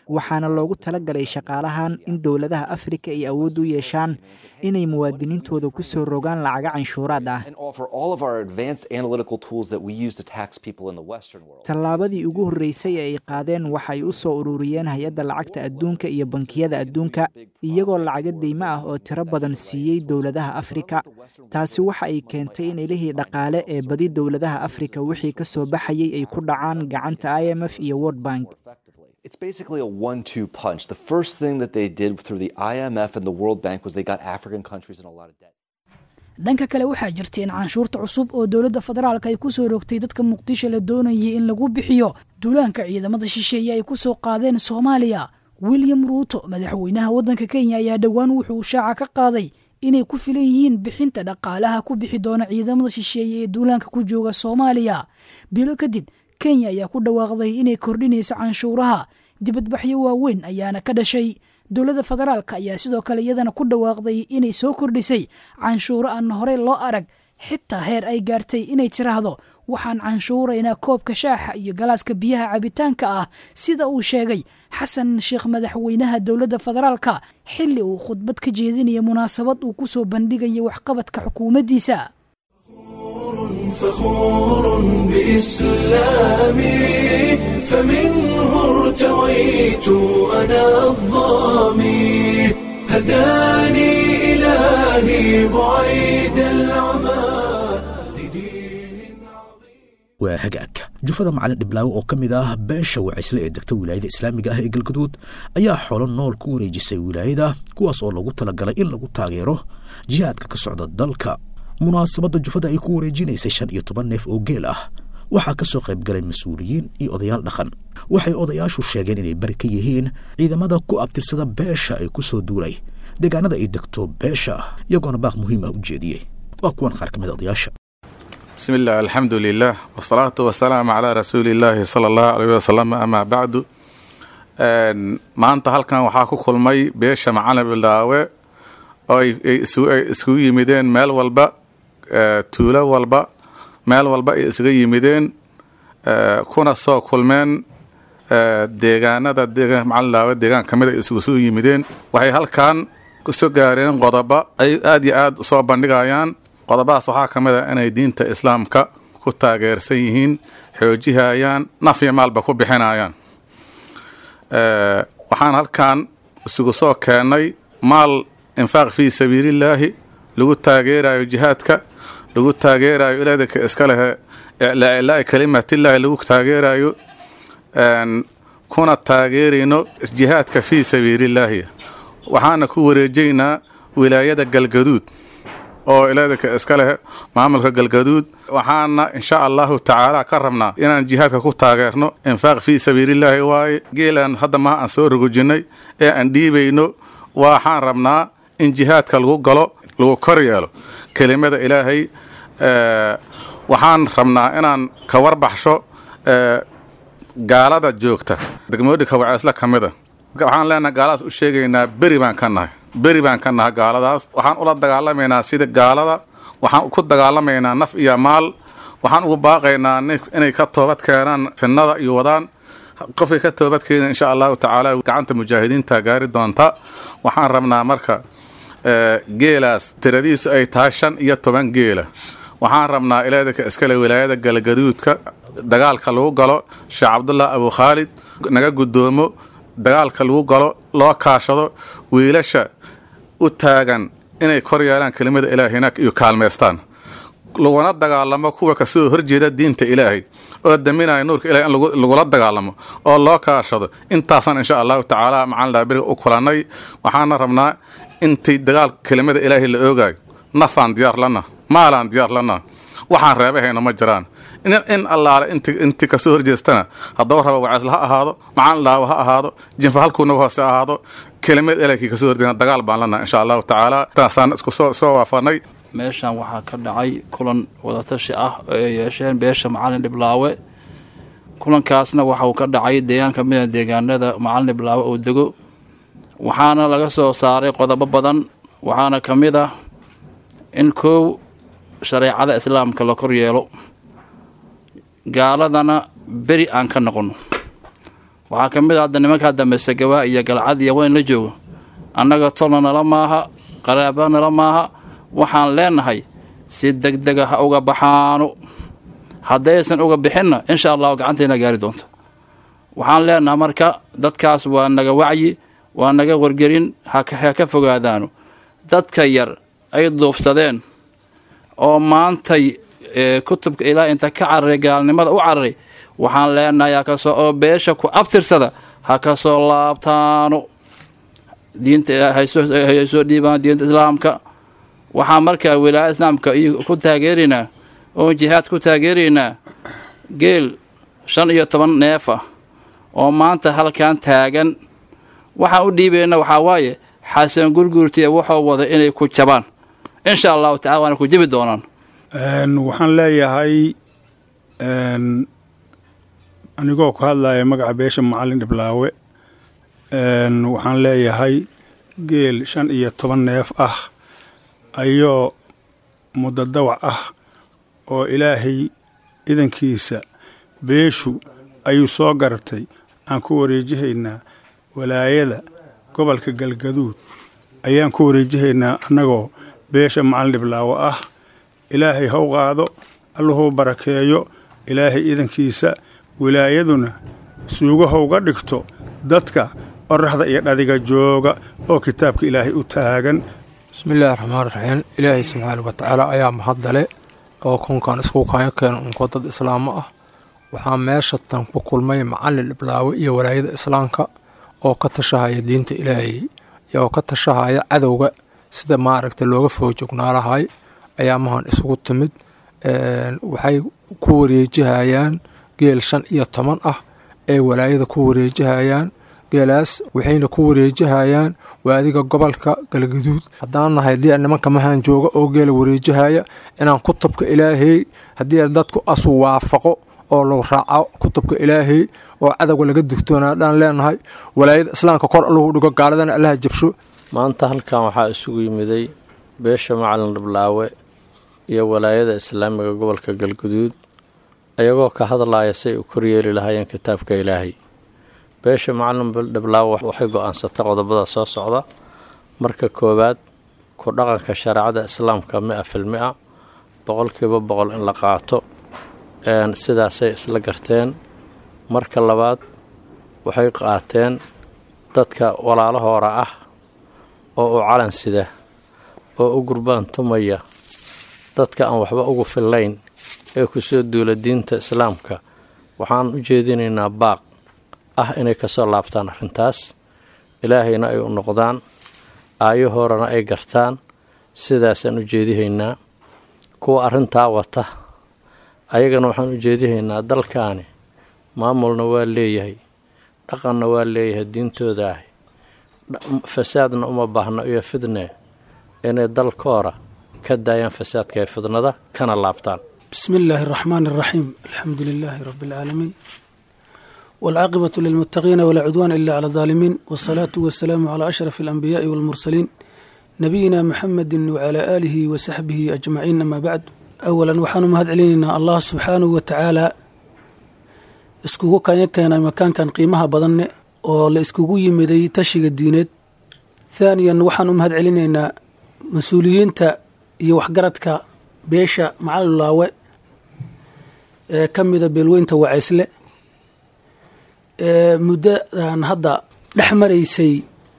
waxaana loogu talagalay shaqaalahan in dowladaha afrika ay awood u yeeshaan inay muwaadiniintooda ku soo rogaan lacaga canshuuraad ah offer all of our advanced analytical tools that we use to tax people in the Western world. tallaabadii ugu horreysay ee ay qaadeen waxay u soo ururiyeen hay-adda lacagta adduunka iyo bankiyada adduunka iyagoo lacago deymo ah oo tiro badan siiyey dowladaha afrika taasi waxa ay keentay in ilihii dhaqaale ee badi dowladaha afrika wixii ka soo baxayay ay ku dhacaan gacanta i m f iyo world bank It's basically a one two punch. The first thing that they did through the IMF and the World Bank was they got African countries in a lot of debt. dhanka kale waxaa jirta in canshuurta cusub oo dowladda federaalka ay ku soo rogtay dadka muqdisho la doonayay in lagu bixiyo duulaanka ciidamada shisheeye ay ku soo qaadeen soomaaliya william ruuto madaxweynaha waddanka kenya ayaa dhowaan wuxuu shaaca ka qaaday inay ku filan yihiin bixinta dhaqaalaha ku bixi doona ciidamada shisheeye ee duulaanka ku jooga soomaaliya bilo kadib kenya ayaa ku dhawaaqday inay kordhinayso canshuuraha dibadbaxyo waaweyn ayaana ka dhashay dowladda federaalka ayaa sidoo kale iyadana ku dhawaaqday inay soo kordhisay canshuuro aan horey loo arag xitaa heer ay gaartay inay tiraahdo waxaan canshuuraynaa koobka shaaxa iyo galaaska biyaha cabitaanka ah sida uu sheegay xasan sheekh madaxweynaha dowladda federaalka xilli uu khudbad ka jeedinaya munaasabad uu ku soo bandhigaya waxqabadka xukuumaddiisa فخور بإسلامي فمنه ارتويت أنا الظامي هداني إلهي بعيد العمى waa hagaag jufada macalin dhiblaawe oo ka mid ah beesha wacisle ee degta wilaayada islaamiga ah ee galgaduud ayaa xoolo nool ku wareejisay wilaayada kuwaas oo lagu talagalay in lagu taageero jihaadka ka socda dalka munaasabadda jufada ay ku wareejinaysay shan iyo toban neef oo geel ah waxaa ka soo qayb galay mas-uuliyiin iyo odayaal dhaqan waxay odayaashu sheegeen inay bari ka yihiin ciidamada ku abtirsada beesha ay ku soo duulay deegaanada ay degto beesha iyagoona baaq muhiim ah u jeediyey waa kuwan qaar ka mid a odayaasha بسم الله الحمد لله والصلاة والسلام على رسول الله صلى الله عليه وسلم أما بعد maanta halkan waxaa ku kulmay beesha macalin bildaawe oo ay isugu yimideen meel walba tuulo walba meel walba ay isaga yimideen kuna soo kulmeen deegaanada macalin bildaawe deegaan ka mid ay isugu yimideen waxay halkan kusoo gaareen qodobo ay aad iyo aad usoo bandhigayaan qodobadaas waxaa ka mid a inay diinta islaamka ku taageersan yihiin xoojihayaan naf iyo maalba ku bixinayaan waxaan halkan isugu soo keennay maal infaaq fii sabiilillaahi lagu taageerayo jihaadka lagu taageerayo ilaadaka iska lehe iclaa kalimatillaahi lagu taageerayo kuna taageerayno jihaadka fii sabiilillaahi waxaana ku wareejaynaa wilaayada galgaduud oo ilaadaka iska leh maamulka galgaduud waxaana insha allahu tacaala ka rabnaa inaan jihaadka ku taageerno infaaq fii sabiilillaahi waaye geelaan hadda maha aan soo rogojinnay ee aan dhiibayno waxaan rabnaa in jihaadka lagu galo lagu kor yeelo kelimada ilaahay waxaan rabnaa inaan ka warbaxsho gaalada joogta degmooyinka waceesla ka mida waxaan leenahay gaaladaas u sheegaynaa beri baan ka nahay beri baan ka nahay gaaladaas waxaan ula dagaalamaynaa sida gaalada waxaan ku dagaalamaynaa naf iyo maal waxaan ugu baaqaynaa inay ka toobad keenaan finnada iyo wadaan qofkay ka toobad keena insha allahu tacaala gacanta mujaahidiinta gaari doonta waxaan rabnaa marka geelaas tiradiisu ay tahay shan iyo toban geela waxaan rabnaa ilaadaka iskale wilaayada galgaduudka dagaalka lagu galo sheekh cabdullah abu khaalid naga guddoomo dagaalka lagu galo loo kaashado wiilasha u taagan inay kor yeelaan kelimada ilaahayna iyo kaalmaystaan laguna dagaalamo kuwa kasoo horjeeda diinta ilaahay oo daminaya nuurka ilahay in lagula dagaalamo oo loo kaashado intaasaan insha allahu tacaala macalin dhaabiriga u kulannay waxaana rabnaa intii dagaal kelimada ilaahay la oogayo nafaan diyaar lana maalaan diyaar lana waxaan reebahayna ma jiraan in allaale inti kasoo horjeestana haddaba raba waceesla ha ahaado macalin dhaawo ha ahaado jinfa halkuunaga hoose ahaado kelimad ilaykii kasoo horjeena dagaal baan lana insha allahu tacaala taasaan isku soo waafanay meeshan waxaa ka dhacay kulan wadatashi ah oo ay yeesheen beesha macalin dhiblaawe kulankaasna waxa uu ka dhacay deegaan ka mid a deegaanada macalin dhiblaawe uu dego waxaana laga soo saaray qodobo badan waxaana ka mid ah in kow shareecada islaamka la kor yeelo gaaladana beri aan ka noqono waxaa ka mid a hadda nimanka hadda masegawaa iyo galcad iyo weyn la joogo annaga tolna nala maaha qaraaba nala maaha waxaan leenahay si degdega ha uga baxaano haddaysan uga bixinna insha allahu gacantayna gaari doonto waxaan leenahay marka dadkaas waa naga wacyi waa naga wargelin ha ka fogaadaano dadka yar ay duufsadeen oo maantay kutubka ilaah inta ka cararay gaalnimada u cararay waxaan leenahay hakasoo oo beesha ku abtirsada ha ka soo laabtaano diinta hay soo dhiibaan diinta islaamka waxaan markaa wilaaya islaamka ku taageeraynaa oo jihaad ku taageeraynaa geel shan iyo toban neef ah oo maanta halkan taagan waxaan u dhiibayna waxaa waaye xasan gurguurtiya wuxuu wada inay ku jabaan insha allahu tacala waana ku jebi doonaan waxaan leeyahay anigoo ku hadlaya magaca beesha macalin dhiblaawe waxaan leeyahay geel shan iyo toban neef ah ayoo muddo dawac ah oo ilaahay idankiisa beeshu ayuu soo garatay aan ku wareejihaynaa walaayada gobolka galgaduud ayaan ku wareejihaynaa annagoo beesha macalin dhiblaawo ah ilaahay haw qaado alluhuu barakeeyo ilaahay idankiisa wilaayaduna suugahowga dhigto dadka qoraxda iyo dhadiga jooga oo kitaabka ilaahay u taagan bismillaahi raxmaan raxiim ilaahay subxaana wa tacaala ayaa mahadale oo kunkan isku kaayo keena unko dad islaamo ah waxaa meesha tan ku kulmay macalin dhiblaawe iyo walaayada islaamka oo ka tashahaya diinta ilaahay oo ka tashahaya cadowga sida maaragta looga foojognaalahay ayaa mahan isugu timid waxay ku wareejihayaan geel shan iyo toban ah ee walaayada ku wareejihayaan geelaas waxayna ku wareejihayaan waadiga gobolka galgaduud haddaan nahay haddii nimanka mahaan jooga oo geela wareejihaya inaan kutubka ilaahay haddii dadku asu waafaqo oo lagu raaco kutubka ilaahay oo cadowga laga digtoonaadhaan leenahay walaayada islaamka kor alluhu dhigo gaaladana allaha jabsho maanta halkan waxaa isugu yimiday beesha macalin dhiblaawe iyo walaayada islaamiga gobolka galguduud ayagoo ka hadlaya say u koryeeli lahaayeen kitaabka ilaahay beesha macalin dhiblaawe waxay go-aansatay qodobada soo socda marka koowaad ku dhaqanka shareecada islaamka mi-a fil mi-a boqolkiiba boqol in la qaato sidaasay isla garteen marka labaad waxay qaateen dadka walaalahoora ah oo u calan sida oo u gurbaan tumaya dadka aan waxba ugu fillayn ee kusoo duula diinta islaamka waxaan u jeedinaynaa baaq ah inay kasoo laabtaan arrintaas ilaahayna ay u noqdaan aayahoorana ay gartaan sidaasaan u jeedihaynaa kuwa arrintaa wata ayagana waxaan u jeedihaynaa dalkaani maamulna waa leeyahay dhaqanna waa leeyahay diintooda ah fasaadna uma baahno iyo fidne inay dalkoora ka daayaan fasaadka ee fidnada kana laabtaan بسم الله الرحمن الرحيم الحمد لله رب العالمين والعاقبة للمتقين ولا عدوان إلا على الظالمين والصلاة والسلام على أشرف الأنبياء والمرسلين نبينا محمد وعلى آله وصحبه أجمعين أما بعد أولا وحان مهد علينا الله سبحانه وتعالى iskugu kanya keenay makaankan qiimaha badan oo la iskugu yimiday tashiga diineed thaaniyan waxaan u mahad celinaynaa mas-uuliyiinta iyo waxgaradka beesha macalulaawe ee ka mida beelweynta wacaysle ee muddadan hadda dhex maraysay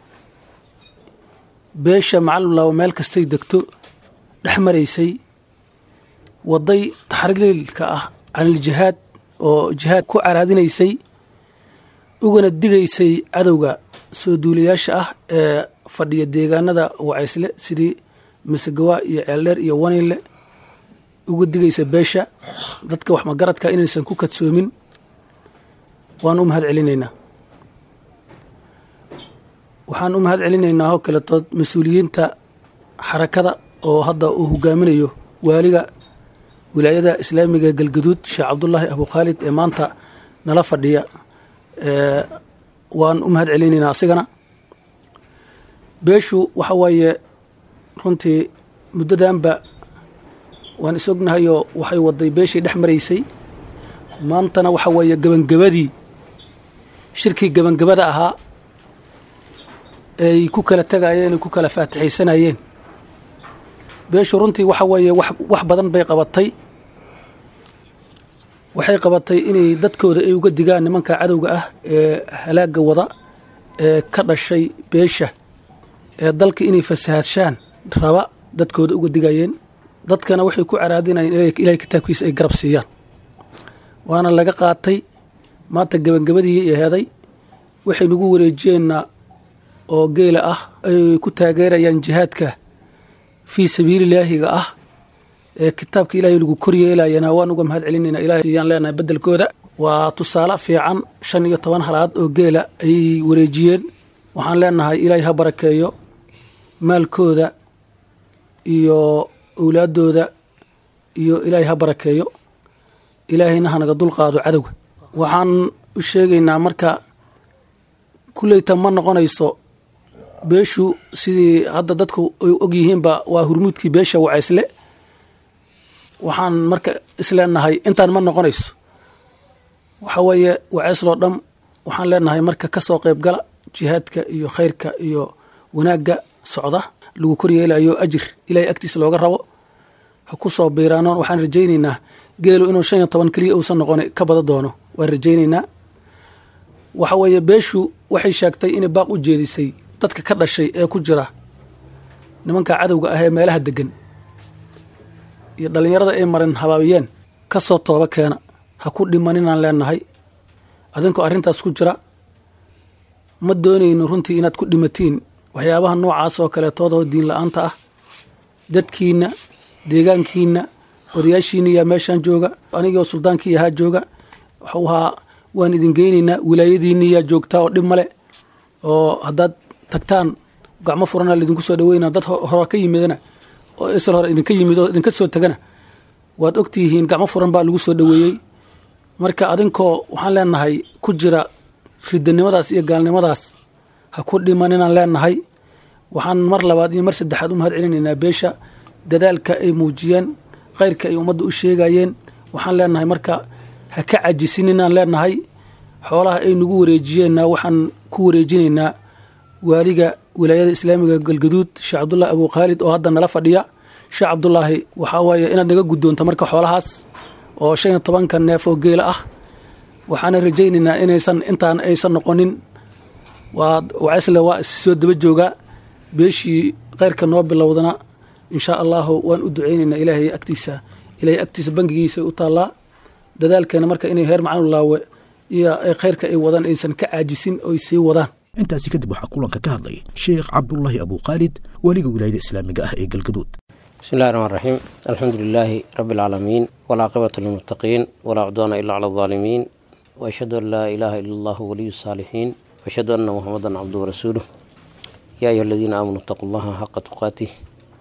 beesha macalulaawe meel kastay degto dhex maraysay waday taxriilka ah caniljihaad oo jihaad ku caraadinaysay ugana digaysay cadowga soo duulayaasha ah ee fadhiya deegaanada wacaysle sidii masegawa iyo ceeldheer iyo wanayle uga digaysa beesha dadka wax magaradka inaysan ku kadsoomin waan u mahad celinaynaa waxaan u mahad celinaynaa oo kaleeto mas-uuliyiinta xarakada oo hadda uu hogaaminayo waaliga wilaayada islaamiga galgaduud sheekh cabdulaahi abu khaalid ee maanta nala fadhiya waan u mahad celinaynaa asigana beeshu waxa waaye runtii muddadanba waan is ognahayoo waxay waday beeshii dhex maraysay maantana waxa weeye gebangabadii shirkii gebangabada ahaa ay ku kala tegayeen ay ku kala faatixaysanayeen beeshu runtii waxa weeye wax wax badan bay qabatay waxay qabatay inay dadkooda ay uga digaan nimanka cadowga ah ee halaagga wada ee ka dhashay beesha ee dalka inay fasahaadshaan raba dadkooda uga digayeen dadkana waxay ku caraadinayeen ilaahay kitaabkiisa ay garab siiyaan waana laga qaatay maanta gebangabadii aheeday waxay nagu wareejiyeenna oo geela ah ay ku taageerayaan jihaadka fii sabiililaahiga ah ee kitaabka ilaahay lagu koryeelayana waan uga mahad celinayna ilahay siyaan leenahay beddelkooda waa tusaale fiican shan iyo toban halaad oo geela ayay wareejiyeen waxaan leenahay ilaahay ha barakeeyo maalkooda iyo owlaaddooda iyo ilaahay ha barakeeyo ilaahayna hanaga dulqaado cadowga waxaan u sheegaynaa marka kulleyta ma noqonayso beeshu sidii hadda dadku ay og yihiinba waa hurmuudkii beesha wacaysle waxaan marka isleenahay intaan ma noqonayso waxa weeye wacaysloo dham waxaan leenahay marka ka soo qayb gala jihaadka iyo khayrka iyo wanaagga socda lagu koryeelayo ajir ilaahay agtiisa looga rabo ha ku soo biiraano waxaan rajaynaynaa geelu inuu shan iyo toban keliya uusan noqon ka bada doono waan rajaynaynaa waxa weeye beeshu waxay sheegtay inay baaq u jeedisay dadka ka dhashay ee ku jira nimanka cadowga ah ee meelaha degan iyo dhallinyarada ay marin habaabiyeen ka soo tooba keena ha ku dhimaninaan leenahay adinkoo arrintaas ku jira ma doonayno runtii inaad ku dhimatiin waxyaabaha noocaas oo kaleetoodao diin la-aanta ah dadkiinna deegaankiinna odayaashiina yaa meeshaan jooga anigoo suldaankii ahaa jooga waxuu ahaa waan idin geynaynaa wilaayadiinni yaa joogtaa oo dhib male oo haddaad tagtaan gacmo furana laidinku soo dhaweynaa dad hore ka yimidana oo isal hore idinka yimid oo idinka soo tegana waad ogtihiin gacmo furan baa lagu soo dhaweeyey marka adinkoo waxaan leenahay ku jira ridanimadaas iyo gaalnimadaas ha ku dhimaninaan leenahay waxaan mar labaad iyo mar saddexaad u mahad celinaynaa beesha dadaalka ay muujiyeen khayrka ay ummadda u sheegayeen waxaan leenahay marka ha ka cajisinninaan leenahay xoolaha ay nagu wareejiyeenna waxaan ku wareejinaynaa waaliga wilaayada islaamiga galgaduud sheekh cabdullaahi abu khaalid oo hadda nala fadhiya sheekh cabdulaahi waxaa waaye inaad naga guddoonto marka xoolahaas oo shan iyo tobanka neef oo geela ah waxaana rajaynaynaa inaysan intaan aysan noqonin waa wacaysle waa issoo daba joogaa beeshii khayrka noo bilowdana insha allahu waan u ducaynaynaa ilaahay agtiisa ilaahay agtiisa bangigiisa u taallaa dadaalkeena marka inay heer macalinulaawe iyo khayrka ay wadaan aysan ka caajisin oy sii wadaan intaasi kadib waxaa kulanka ka hadlay sheekh cabdulaahi abukhaalid weliga wilaayada islaamiga ah ee galgaduud بسم الله الرحمن الرحيم الحمد لله رب العالمين والعاقبة للمتقين ولا عدوان إلا على الظالمين وأشهد أن لا إله إلا الله ولي الصالحين وأشهد أن محمدا عبده ورسوله يا أيها الذين آمنوا اتقوا الله حق تقاته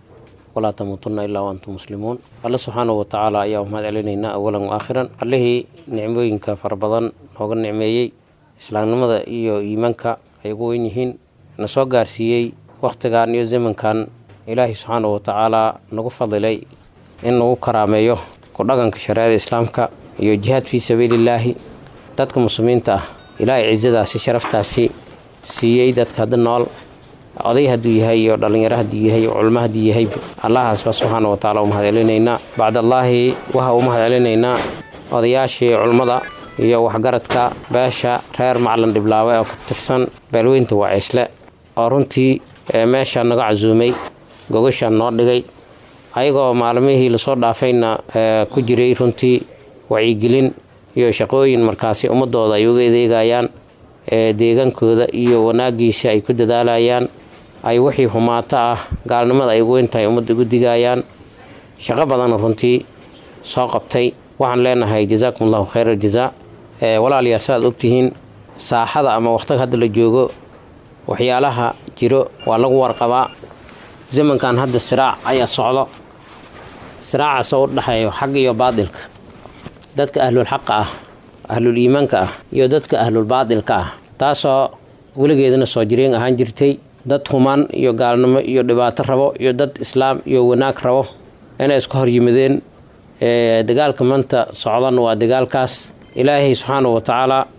ولا تموتن إلا وأنتم مسلمون الله سبحانه وتعالى يا أمهات علينا أولا وآخرا الله نعموينك فربضان هوغا نعميي إسلام نمضى إيو إيمانك أيقو إنهين نسوى قارسيي وقتغان يو زمن كان ilaahay subxaana wa tacaalaa nagu fadilay in nagu karaameeyo ku dhaqanka shareecada islaamka iyo jihaad fii sabiilillaahi dadka muslimiinta ah ilaahay cisadaasi sharaftaasi siiyey dadka hadda nool oday hadduu yahay iyo dhallinyaro hadduu yahay iyo culmo hadduu yahay allahaasba subxaana wa tacala u mahad celinaynaa bacdallaahi waxa u mahad celinaynaa odayaashii culmmada iyo waxgaradka beesha reer maclan dhiblaawe oo ka tirsan beelweynta wacaysle oo runtii meesha naga casuumay gogashaan noo dhigay ayagoo maalmihii lasoo dhaafayna ku jiray runtii wacyigelin iyo shaqooyin markaasi ummadooda ay uga adeegayaan deegaankooda iyo wanaagiisa ay ku dadaalayaan ay wixii humaato ah gaalnimada ay ugu intahay ummadda ugu digayaan shaqo badanna runtii soo qabtay waxaan leenahay jazaakum allahu khayr aljazaa walaalayaal saaad ogtihiin saaxada ama waqtiga hadda la joogo waxyaalaha jiro waa lagu warqabaa zamankan hadda siraac ayaa socdo siraacaasoo u dhexeeyo xag iyo baadilka dadka ahlulxaqa ah ahlul iimaanka ah iyo dadka ahlulbaadilka ah taasoo weligeedana soo jireen ahaan jirtay dad humaan iyo gaalnimo iyo dhibaato rabo iyo dad islaam iyo wanaag rabo inay iska hor yimideen dagaalka maanta socdan waa dagaalkaas ilaahay subxaana wa tacaalaa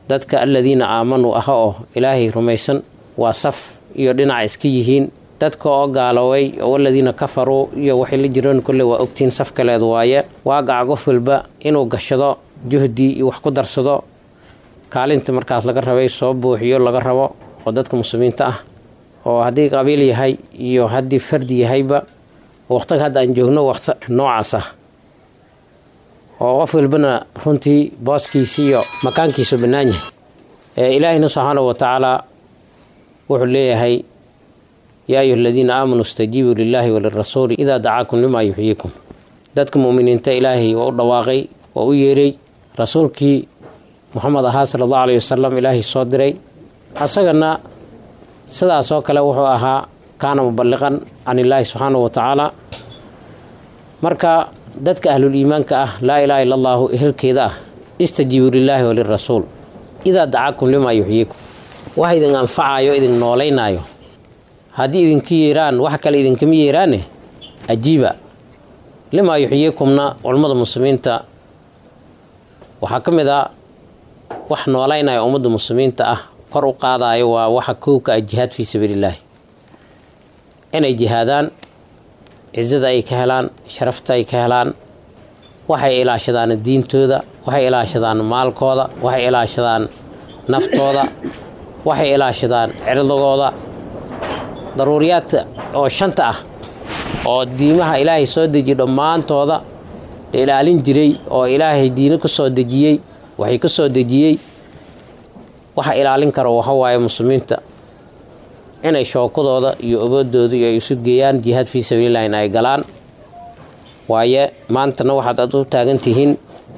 dadka aladiina aamanuu aha oo ilaahay rumaysan waa saf iyo dhinac iska yihiin dadka oo gaaloway oo aladiina kafaruu iyo waxay la jireen kolle waa ogtihiin saf kaleed waaye waagaca qof walba inuu gashado juhdi iyo wax ku darsado kaalinta markaas laga rabay soo buuxiyo laga rabo oo dadka muslimiinta ah oo haddii qabiil yahay iyo haddii fardi yahayba waqtiga hadda aan joogno waqti noocaas ah oo qof walbana runtii booskiisa iyo makaankiisu bannaan yahay ee ilaahina subxaanahu wa tacaala wuxuu leeyahay yaa ayuha aladiina aamanuu istajiibuu lilaahi walirasuuli idaa dacaakum limaa yuxyiikum dadka mu'miniinta ilaahay waa u dhawaaqay waa u yeeray rasuulkii muxamed ahaa sala allahu alayhi wasalam ilaahay soo diray asagana sidaas oo kale wuxuu ahaa kaana muballiqan can illaahi subxaanahu wa tacaala marka dadka ahlul iimaanka ah laa ilaaha illa allaahu ehelkeeda ah istajiibuu lilaahi walirasuul idaa dacaakum limaa yuxyiikum wax idin anfacayo idin noolaynaayo haddii idinka yeeraan wax kale idinkama yeeraane ajiiba limaa yuxyiikumna culummada muslimiinta waxaa ka mid a wax noolaynaya ummadda muslimiinta ah kor u qaadayo waa waxa kowka ah jihaad fii sabiilillaahi inay jihaadaan cizada ay ka helaan sharafta ay ka helaan waxay ilaashadaan diintooda waxay ilaashadaan maalkooda waxay ilaashadaan naftooda waxay ilaashadaan cirdigooda daruuriyaadka oo shanta ah oo diimaha ilaahay soo dejiye dhammaantooda la ilaalin jiray oo ilaahay diino ka soo dejiyey waxay ka soo dejiyey waxa ilaalin karo waxa waaye muslimiinta inay shookadooda iyo awoodooda iyo ay isu geeyaan jihaad fii sabiililah in ay galaan waaye maantana waxaad ad u taagan tihiin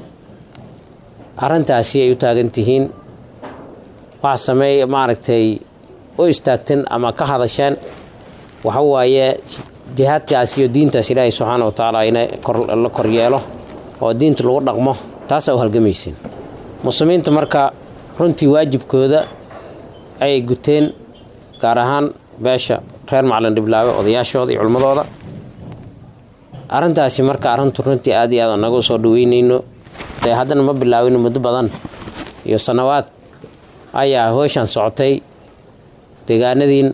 arrintaasi ay u taagan tihiin waxa sameey maaragtay u istaagteen ama ka hadasheen waxa waaye jihaadkaas iyo diintaas ilaahay subxaana wa tacaala ina la koryeelo oo diinta lagu dhaqmo taasaa u halgamaysiin muslimiinta marka runtii waajibkooda ayay guteen gaar ahaan beesha reer macalin dhiblaawe odayaashooda iyo culmadooda arrintaasi marka arrintu runtii aad iyo aad naga u soo dhaweynayno dee haddana ma bilaawino muddo badan iyo sannawaad ayaa hooshan socotay deegaanadiin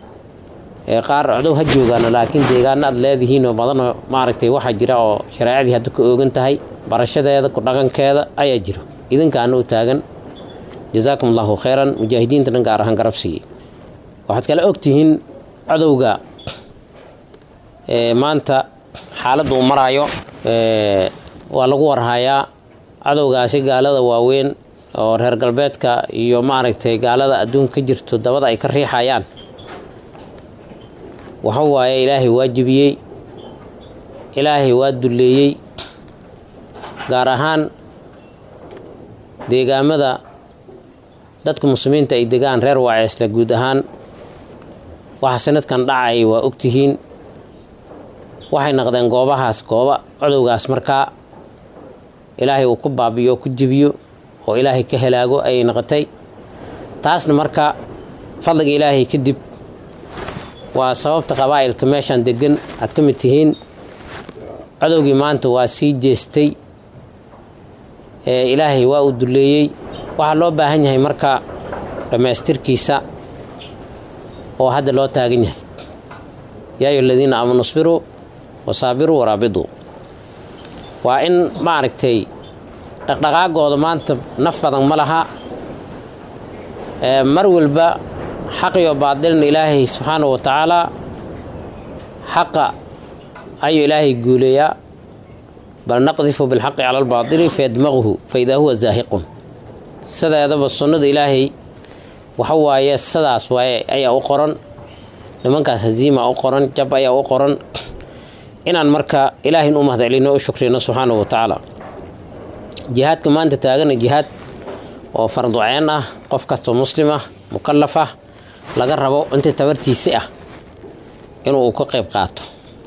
ee qaar codow ha joogaana laakiin deegaano aad leedihiinoo badanoo maaragtay waxaa jira oo shareecadii hadda ku oogan tahay barashadeeda ku dhaqankeeda ayaa jiro idinkaana u taagan jasaakum allahu khayran mujaahidiinta dhan gaar ahaan garab siiyey waxaad kale ogtihiin codowga maanta xaaladda uu maraayo waa lagu warhayaa cadowgaasi gaalada waaweyn oo reer galbeedka iyo maaragtay gaalada adduunka ka jirto dabada ay ka riixayaan waxa waaye ilaahay waa jebiyey ilaahay waa dulleeyey gaar ahaan deegaamada dadka muslimiinta ay degaan reer waaceesle guud ahaan waxa sanadkan dhacay waa ogtihiin waxay naqdeen goobahaas gooba codowgaas markaa ilaahay uu ku baabiyo oo ku jebiyo oo ilaahay ka helaago ayay noqotay taasna marka fadliga ilaahay kadib waa sababta qabaa'ilka meeshaan degan aad ka mid tihiin codowgii maanta waa sii jeestay ee ilaahay waa uu dulleeyey waxaa loo baahan yahay marka dhammaystirkiisa oo hadda loo taagan yahay yaa ayu aladiina aamanu isbiruu wasaabiruu waraabiduu waa in maaragtay dhaqdhaqaagooda maanta naf badan ma laha mar walba xaqiyo baadilna ilaahay subxaanahu wa tacaalaa xaqa ayuu ilaahay guuleeyaa bal naqdifu bilxaqi cala albaadili fayadmaquhu faidaa huwa zaahiqun sideedaba sunnada ilaahay waxa waaye sidaas waaye ayaa u qoran nimankaas haziima u qoran jab ayaa u qoran inaan marka ilaahin u mahadcelino u shukrino subxaanahu wa tacaala jihaadka maanta taagana jihaad oo farduceen ah qof kastoo muslim ah mukallaf ah laga rabo intii tabartiisi ah inuu uu ka qayb qaato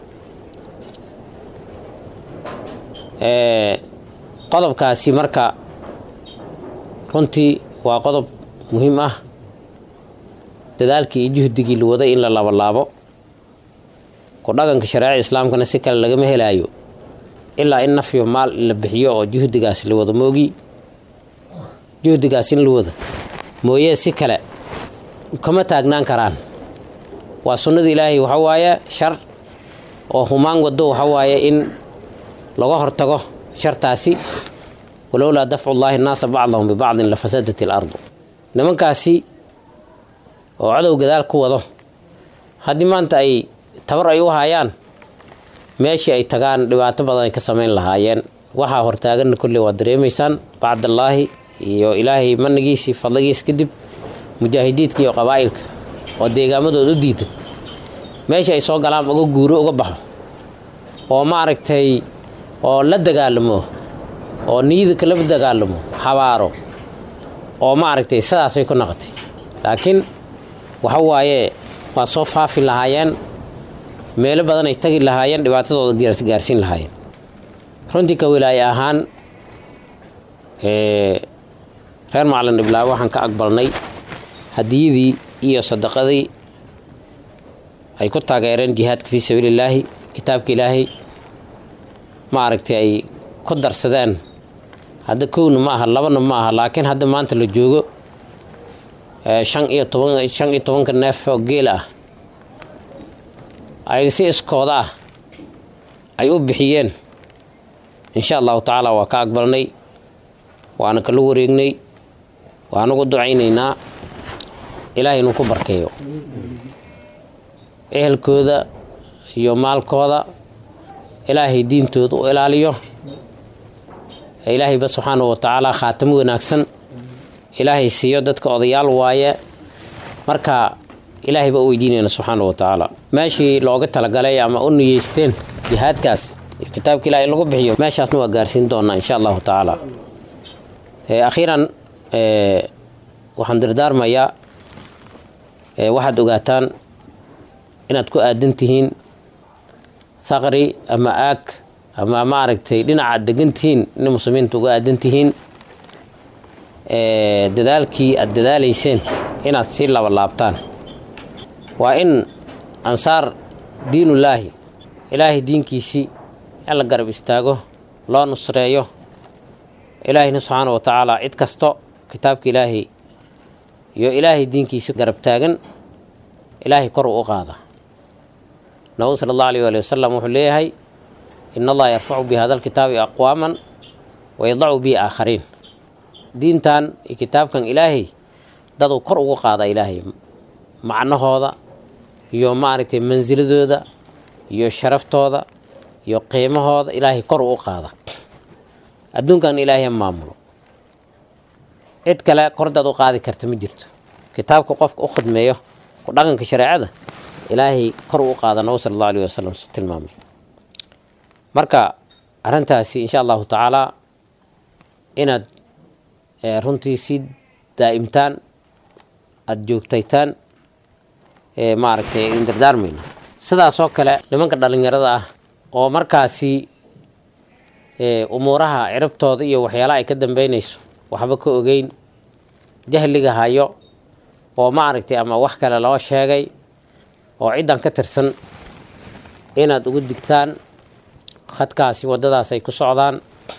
qodobkaasi marka runtii waa qodob muhiim ah dadaalkii iyo juhdigii la waday in la labalaabo ku dhaqanka shareecada islaamkana si kale lagama helaayo ilaa in nafyo maal la bixiyo oo juhdigaas la wada moogi juhdigaas in la wada mooyee si kale kama taagnaan karaan waa sunnada ilaahay waxa waaye shar oo humaan wado waxa waaye in laga hortago shartaasi walowlaa dafcu llaahi nnaasa bacdahum bibacdin la fasadat ilardu nimankaasi oo cadow gadaal ku wado haddii maanta ay tabar ay u hayaan meeshii ay tagaan dhibaato badan ay ka samayn lahaayeen waxaa hortaaganna kolley waad dareemaysaan bacdallaahi iyo ilaahay manigiisii fadligiis kadib mujaahidiidka iyo qabaa'ilka oo deegaamadooda u diidan meesha ay soo galaan uga guuro uga baxo oo maaragtay oo la dagaalamo oo niyada kala dagaalamo habaaro oo maaragtay sidaasay ku noqotay laakiin waxa waaye waa soo faafi lahaayeen meelo badan ay tagi lahaayeen dhibaatadooda gaarsiin lahaayeen runtii ka wilaaye ahaan reer macalin dhiblaawe waxaan ka aqbalnay hadiyadii iyo sadaqadii ay ku taageereen jihaadka fii sabiilillaahi kitaabka ilaahay maaragtay ay ku darsadeen hadda kowna ma aha labana ma aha laakiin hadda maanta la joogo shan iyo toban shan iyo tobanka neef oo geel ah ay si iskooda ah ay u bixiyeen insha allahu tacaala waa ka aqbalnay waana kala wareegnay waanagu ducaynaynaa ilaahay inuu ku barkeeyo ehelkooda iyo maalkooda ilaahay diintooda u ilaaliyo ilaahayba subxaanahu wa tacaala khaatamo wanaagsan ilaahay siiyo dadka odayaal waaye marka ilaahay baa u weydiinayna subxaanahu wa tacaala meeshii looga talagalay ama u niyeysteen jihaadkaas iyo kitaabka ilahay in lagu bixiyo meeshaasna waa gaarsiin doonaa insha allahu tacaala akhiiran waxaan dardaarmayaa waxaad ogaataan inaad ku aadan tihiin thaqri ama aag ama maaragtay dhinacaad degan tihiin inay muslimiinta uga aadan tihiin dadaalkii aad dadaalayseen inaad sii labalaabtaan waa in ansaar diinullaahi ilaahay diinkiisii in la garab istaago loo nusreeyo ilaahayna subxaana wa tacaala cid kasto kitaabka ilaahay iyo ilaahay diinkiisa garab taagan ilaahay kor uu u qaada nabigu sala allahu alayh waali wasalam wuxuu leeyahay in allaha yarfacu bi hada alkitaabi aqwaaman wa yadacu bihi aakhariin diintan iyo kitaabkan ilaahay daduu kor ugu qaada ilaahay macnahooda iyo maaragtay mansiladooda iyo sharaftooda iyo qiimahooda ilaahay kor uu qaada adduunkan ilaahay maamulo cid kale kordaad u qaadi karta ma jirto kitaabka qofka u khidmeeyo ku dhaqanka shareecada ilaahay kor u qaada nabi sala allahu alayh wasalam su tilmaamay marka arrintaasi insha allahu tacaalaa inaad runtii sii daa'imtaan aada joogtaytaan maaragtay in dardaarmayna sidaasoo kale nimanka dhallinyarada ah oo markaasi umuuraha ciribtooda iyo waxyaalaha ay ka dambeynayso waxba ka ogeyn jahliga hayo oo maaragtay ama wax kale loo sheegay oo ciddan ka tirsan inaad ugu digtaan khadkaasi waddadaas ay ku socdaan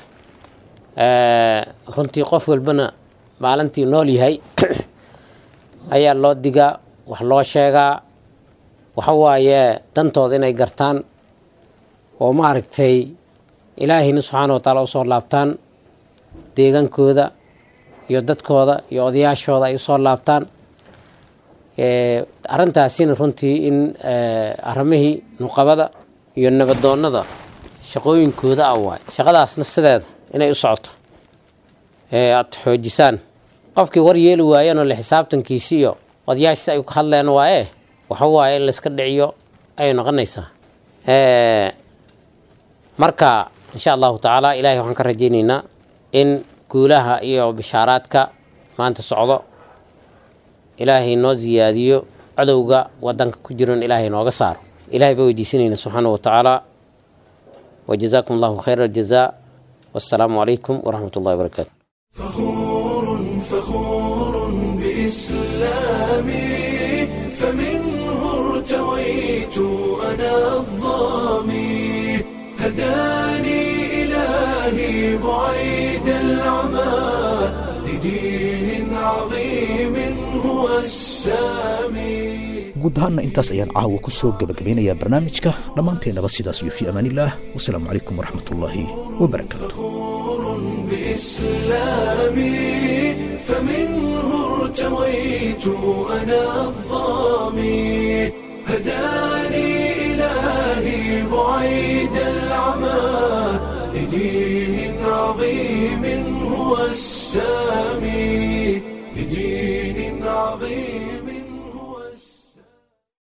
runtii qof walbana maalintii nool yahay ayaa loo digaa wax loo sheegaa waxa waaye dantooda inay gartaan oo maaragtay ilaahayna subxaana wa taala usoo laabtaan deegaankooda iyo dadkooda iyo odayaashooda ay usoo laabtaan arrintaasina runtii in arrimihii nuqabada iyo nabadoonnada shaqooyinkooda ah waay shaqadaasna sideeda inay u socoto aada xoojisaan qofkii war yeeli waayanoo le xisaabtankiisi iyo odayaashisi ay ka hadleen waaye waxa waaye in layska dhiciyo ayay noqonaysaa marka insha allahu tacaala ilahay waxaan ka rajaynaynaa in guulaha iyo bishaaraadka maanta socdo ilaahay noo siyaadiyo cadowga wadanka ku jiron ilaahay nooga saaro ilahay baa weydiisanayna subxaana wa tacaala wajazaakum allahu khayra aljazaa wassalaamu calaykum waraxmat ullahi wabarakaatu فخور بإسلامي فمنه ارتويت أنا الظامي هداني إلهي بعيد العمى لدين السامي guud ahaanna intaas ayaan caawa ku soo gebagabeynayaa barnaamijka dhammaanteennaba sidaas iyo fii amaanillaah wasalaamu calaykum waraxmatullaahi wabarakaatu بإسلامي فمنه ارتويت أنا الظامي هداني إلهي بعيد العمى لدين عظيم هو السامي لدين عظيم